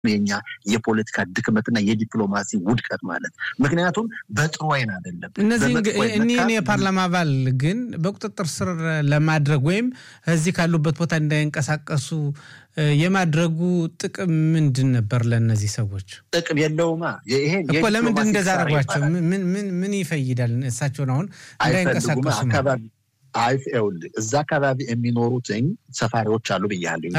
የኛ የፖለቲካ ድክመትና የዲፕሎማሲ ውድቀት ማለት ምክንያቱም በጥሩ አይን አይደለም። እነዚህ እኒህን የፓርላማ አባል ግን በቁጥጥር ስር ለማድረግ ወይም እዚህ ካሉበት ቦታ እንዳይንቀሳቀሱ የማድረጉ ጥቅም ምንድን ነበር? ለእነዚህ ሰዎች ጥቅም የለውማ። ይሄን እኮ ለምንድን እንደዛ አደረጓቸው? ምን ይፈይዳል? እሳቸውን አሁን እንዳይንቀሳቀሱ አካባቢ አይውልህ እዛ አካባቢ የሚኖሩትኝ ሰፋሪዎች አሉ ብያለሁ።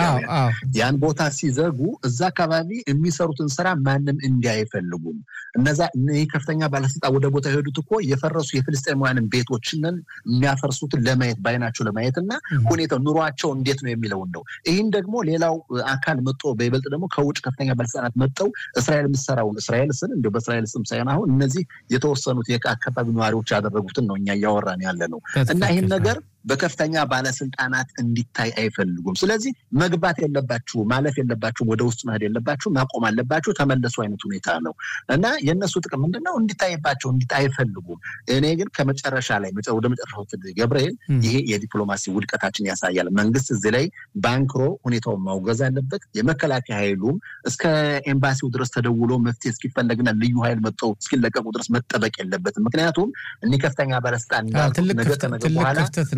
ያን ቦታ ሲዘጉ እዛ አካባቢ የሚሰሩትን ስራ ማንም እንዲህ አይፈልጉም። እነዛ ይህ ከፍተኛ ባለስልጣን ወደ ቦታ የሄዱት እኮ የፈረሱ የፍልስጤማውያንን ቤቶችንን የሚያፈርሱትን ለማየት በአይናቸው ለማየት እና ሁኔታው ኑሯቸው እንዴት ነው የሚለውን ነው። ይህን ደግሞ ሌላው አካል መጦ በይበልጥ ደግሞ ከውጭ ከፍተኛ ባለስልጣናት መጠው እስራኤል የምትሰራውን እስራኤል ስን እንዲ በእስራኤል ስም ሳይሆን አሁን እነዚህ የተወሰኑት የአካባቢ ነዋሪዎች ያደረጉትን ነው እኛ እያወራን ያለ ነው እና ይህን ነገር በከፍተኛ ባለስልጣናት እንዲታይ አይፈልጉም። ስለዚህ መግባት የለባችሁ ማለፍ የለባችሁ ወደ ውስጥ መሄድ የለባችሁ ማቆም አለባችሁ ተመለሱ አይነት ሁኔታ ነው እና የእነሱ ጥቅም ምንድነው? እንዲታይባቸው እንዲታይ አይፈልጉም። እኔ ግን ከመጨረሻ ላይ ወደ መጨረሻው ገብርኤል ይሄ የዲፕሎማሲ ውድቀታችን ያሳያል። መንግስት እዚህ ላይ ባንክሮ ሁኔታውን ማውገዝ አለበት። የመከላከያ ኃይሉም እስከ ኤምባሲው ድረስ ተደውሎ መፍትሄ እስኪፈለግና ልዩ ኃይል መጥተው እስኪለቀቁ ድረስ መጠበቅ የለበትም። ምክንያቱም እኒህ ከፍተኛ ባለስልጣን ነገ ከነገ በኋላ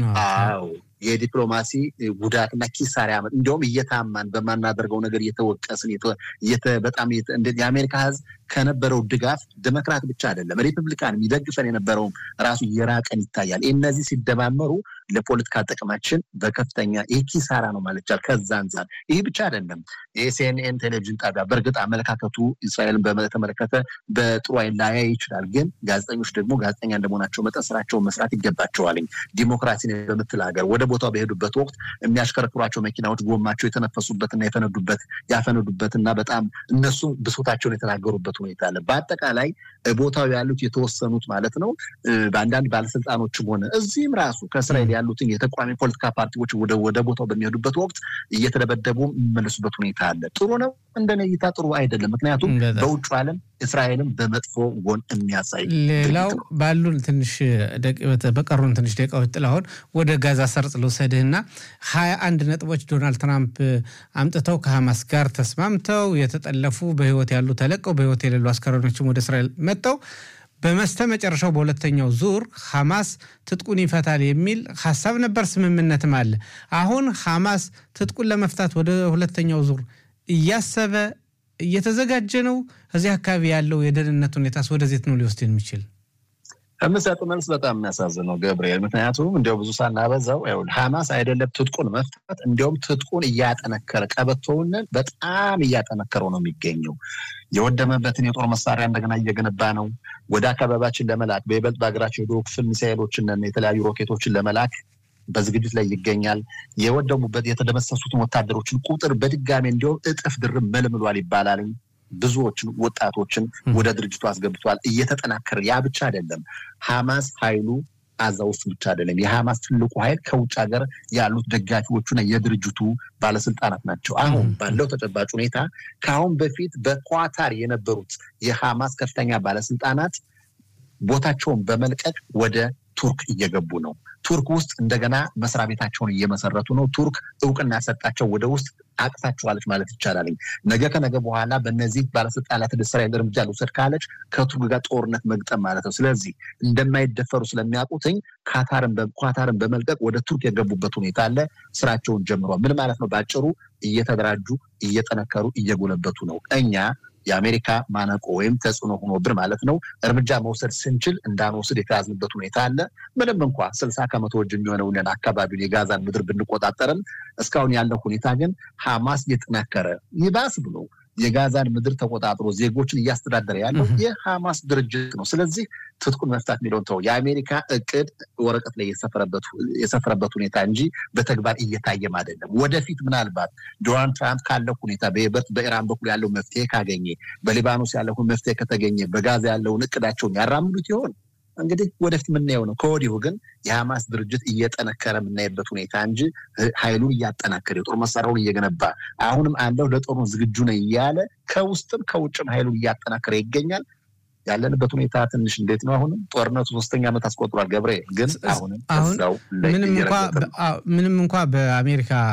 አዎ የዲፕሎማሲ ጉዳትና ኪሳራ ያመጥ እንዲሁም እየታማን በማናደርገው ነገር እየተወቀስን በጣም የአሜሪካ ሕዝብ ከነበረው ድጋፍ ዴሞክራት ብቻ አይደለም ሪፐብሊካን የሚደግፈን የነበረውም ራሱ እየራቀን ይታያል። እነዚህ ሲደማመሩ ለፖለቲካ ጥቅማችን በከፍተኛ ይህ ኪሳራ ነው ማለት ይቻላል። ከዛ አንጻር ይህ ብቻ አይደለም። የሲኤንኤን ቴሌቪዥን ጣቢያ በእርግጥ አመለካከቱ እስራኤልን በተመለከተ በጥሩ አይን ላያይ ይችላል። ግን ጋዜጠኞች ደግሞ ጋዜጠኛ እንደመሆናቸው መጠን ስራቸውን መስራት ይገባቸዋል። ዲሞክራሲን በምትል ሀገር ወደ ቦታው በሄዱበት ወቅት የሚያሽከረክሯቸው መኪናዎች ጎማቸው የተነፈሱበትና የተነዱበት ያፈነዱበትና በጣም እነሱ ብሶታቸውን የተናገሩበት ሁኔታ አለ። በአጠቃላይ ቦታው ያሉት የተወሰኑት ማለት ነው በአንዳንድ ባለስልጣኖችም ሆነ እዚህም ራሱ ከእስራኤል ያሉትን የተቃዋሚ ፖለቲካ ፓርቲዎች ወደ ቦታው በሚሄዱበት ወቅት እየተደበደቡ የሚመለሱበት ሁኔታ አለ። ጥሩ ነው እንደኔ እይታ ጥሩ አይደለም። ምክንያቱም በውጭ ዓለም እስራኤልን በመጥፎ ጎን የሚያሳይ ሌላው ባሉን ትንሽ በቀሩን ትንሽ ደቂቃዎች ጥላሁን ወደ ጋዛ ሰርጥ ልውሰድህና ሀያ አንድ ነጥቦች ዶናልድ ትራምፕ አምጥተው ከሐማስ ጋር ተስማምተው የተጠለፉ በህይወት ያሉ ተለቀው በህይወት የሌሉ አስከሬኖችም ወደ እስራኤል መጥተው በመስተ መጨረሻው በሁለተኛው ዙር ሐማስ ትጥቁን ይፈታል የሚል ሀሳብ ነበር፣ ስምምነትም አለ። አሁን ሐማስ ትጥቁን ለመፍታት ወደ ሁለተኛው ዙር እያሰበ እየተዘጋጀ ነው። እዚህ አካባቢ ያለው የደህንነት ሁኔታስ ወደዜት ነው ሊወስድ የሚችል? ከምሰጥ መልስ በጣም የሚያሳዝነው ገብርኤል፣ ምክንያቱም እንዲያው ብዙ ሳናበዛው ሐማስ አይደለም ትጥቁን መፍታት እንዲያውም ትጥቁን እያጠነከረ ቀበቶውን በጣም እያጠነከረው ነው የሚገኘው። የወደመበትን የጦር መሳሪያ እንደገና እየገነባ ነው። ወደ አካባቢያችን ለመላክ በይበልጥ በሀገራችን የደቡብ ክፍል ሚሳኤሎችን የተለያዩ ሮኬቶችን ለመላክ በዝግጅት ላይ ይገኛል። የወደሙበት የተደመሰሱትን ወታደሮችን ቁጥር በድጋሚ እንዲሁም እጥፍ ድርብ መልምሏል ይባላል። ብዙዎችን ወጣቶችን ወደ ድርጅቱ አስገብቷል። እየተጠናከረ ያ ብቻ አይደለም። ሐማስ ኃይሉ አዛ ውስጥ ብቻ አይደለም። የሐማስ ትልቁ ኃይል ከውጭ ሀገር ያሉት ደጋፊዎቹና የድርጅቱ ባለስልጣናት ናቸው። አሁን ባለው ተጨባጭ ሁኔታ ከአሁን በፊት በኳታር የነበሩት የሐማስ ከፍተኛ ባለስልጣናት ቦታቸውን በመልቀቅ ወደ ቱርክ እየገቡ ነው። ቱርክ ውስጥ እንደገና መስሪያ ቤታቸውን እየመሰረቱ ነው። ቱርክ እውቅና ያሰጣቸው ወደ ውስጥ አቅታችኋለች ማለት ይቻላል። ነገ ከነገ በኋላ በእነዚህ ባለስልጣናት እስራኤል እርምጃ ልውሰድ ካለች ከቱርክ ጋር ጦርነት መግጠም ማለት ነው። ስለዚህ እንደማይደፈሩ ስለሚያውቁትኝ ኳታርን በመልቀቅ ወደ ቱርክ የገቡበት ሁኔታ አለ። ስራቸውን ጀምሯል። ምን ማለት ነው? በአጭሩ እየተደራጁ እየጠነከሩ እየጎለበቱ ነው። እኛ የአሜሪካ ማነቆ ወይም ተጽዕኖ ሆኖብን ማለት ነው እርምጃ መውሰድ ስንችል እንዳንወስድ የተያዝንበት ሁኔታ አለ። ምንም እንኳ ስልሳ ከመቶ እጅ የሚሆነውን አካባቢውን የጋዛን ምድር ብንቆጣጠርም እስካሁን ያለው ሁኔታ ግን ሐማስ እየጠናከረ ይባስ ብሎ የጋዛን ምድር ተቆጣጥሮ ዜጎችን እያስተዳደረ ያለው የሐማስ ድርጅት ነው። ስለዚህ ትጥቁን መፍታት የሚለውን ተው። የአሜሪካ እቅድ ወረቀት ላይ የሰፈረበት ሁኔታ እንጂ በተግባር እየታየም አይደለም። ወደፊት ምናልባት ዶናልድ ትራምፕ ካለው ሁኔታ በይበልጥ በኢራን በኩል ያለው መፍትሄ ካገኘ፣ በሊባኖስ ያለው መፍትሄ ከተገኘ፣ በጋዛ ያለውን እቅዳቸውን ያራምዱት ይሆን? እንግዲህ ወደፊት የምናየው ነው። ከወዲሁ ግን የሐማስ ድርጅት እየጠነከረ የምናይበት ሁኔታ እንጂ ኃይሉን እያጠናከረ የጦር መሳሪያውን እየገነባ አሁንም አለው ለጦርነት ዝግጁ ነው እያለ ከውስጥም ከውጭም ኃይሉን እያጠናከረ ይገኛል። ያለንበት ሁኔታ ትንሽ እንዴት ነው? አሁንም ጦርነቱ ሶስተኛ ዓመት አስቆጥሯል። ገብርኤል ግን አሁንም እዛው ምንም እንኳ በአሜሪካ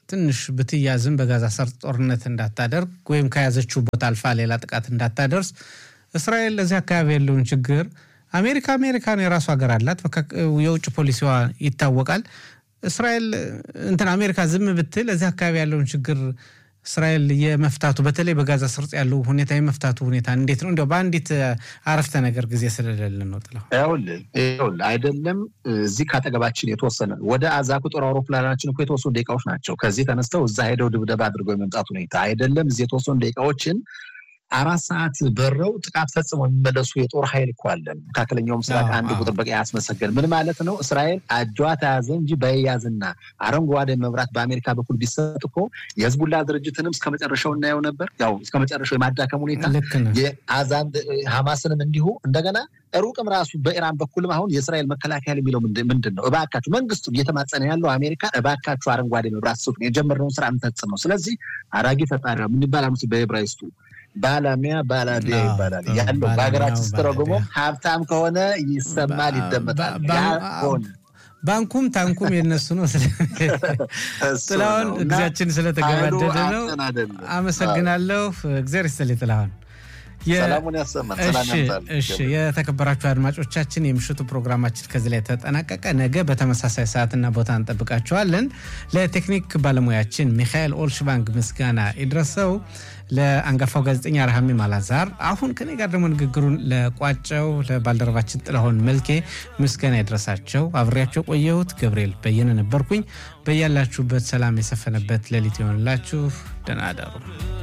ትንሽ ብትያዝም በጋዛ ሰርጥ ጦርነት እንዳታደርግ ወይም ከያዘችው ቦታ አልፋ ሌላ ጥቃት እንዳታደርስ እስራኤል ለዚህ አካባቢ ያለውን ችግር አሜሪካ አሜሪካን የራሱ ሀገር አላት፣ የውጭ ፖሊሲዋ ይታወቃል። እስራኤል እንትን አሜሪካ ዝም ብትል እዚህ አካባቢ ያለውን ችግር እስራኤል የመፍታቱ በተለይ በጋዛ ሰርጥ ያለው ሁኔታ የመፍታቱ ሁኔታ እንዴት ነው? እንዲያው በአንዲት አረፍተ ነገር ጊዜ ስለሌለን ነው። ጥለው ይኸውልህ ይኸውልህ አይደለም እዚህ ካጠገባችን የተወሰነ ወደ አዛ ቁጥር አውሮፕላናችን እኮ የተወሰኑ ደቂቃዎች ናቸው። ከዚህ ተነስተው እዛ ሄደው ድብደባ አድርገው የመምጣት ሁኔታ አይደለም። እዚህ የተወሰኑ ደቂቃዎችን አራት ሰዓት በረው ጥቃት ፈጽመው የሚመለሱ የጦር ኃይል እኮ አለን። መካከለኛው ምስራቅ አንድ ቁጥር በቃ ያስመሰገን ምን ማለት ነው? እስራኤል እጇ ተያዘ እንጂ በያዝና አረንጓዴ መብራት በአሜሪካ በኩል ቢሰጥ እኮ የህዝቡላ ድርጅትንም እስከ መጨረሻው እናየው ነበር። ያው እስከ መጨረሻው የማዳከም ሁኔታ የአዛን ሐማስንም እንዲሁ እንደገና ሩቅም ራሱ በኢራን በኩልም አሁን የእስራኤል መከላከያ የሚለው ምንድን ነው? እባካችሁ መንግስቱ እየተማጸነ ያለው አሜሪካ እባካችሁ አረንጓዴ መብራት ስጡ፣ የጀመርነውን ስራ እንፈጽም ነው። ስለዚህ አራጊ ፈጣሪ ምን ይባላል በዕብራይስጡ ባላሚያ ባላዲያ ይባላል ያለው በሀገራችን ስተረጉሞ ሀብታም ከሆነ ይሰማል፣ ይደመጣል። ሆነ ባንኩም ታንኩም የነሱ ነው። ጥላሁን ጊዜያችን ስለተገባደደ ነው። አመሰግናለሁ። እግዚአብሔር ይስጥልኝ ጥላሁን። ሰላሙን ያሰማን። እሺ የተከበራችሁ አድማጮቻችን የምሽቱ ፕሮግራማችን ከዚህ ላይ ተጠናቀቀ። ነገ በተመሳሳይ ሰዓትና ቦታ እንጠብቃችኋለን። ለቴክኒክ ባለሙያችን ሚካኤል ኦልሽባንግ ምስጋና ይድረሰው፣ ለአንጋፋው ጋዜጠኛ ረሃሚ ማላዛር፣ አሁን ከኔ ጋር ደግሞ ንግግሩን ለቋጨው ለባልደረባችን ጥላሁን መልኬ ምስጋና ይድረሳቸው። አብሬያቸው ቆየሁት ገብርኤል በየነ ነበርኩኝ። በያላችሁበት ሰላም የሰፈነበት ሌሊት ይሆንላችሁ። ደህና አደሩ።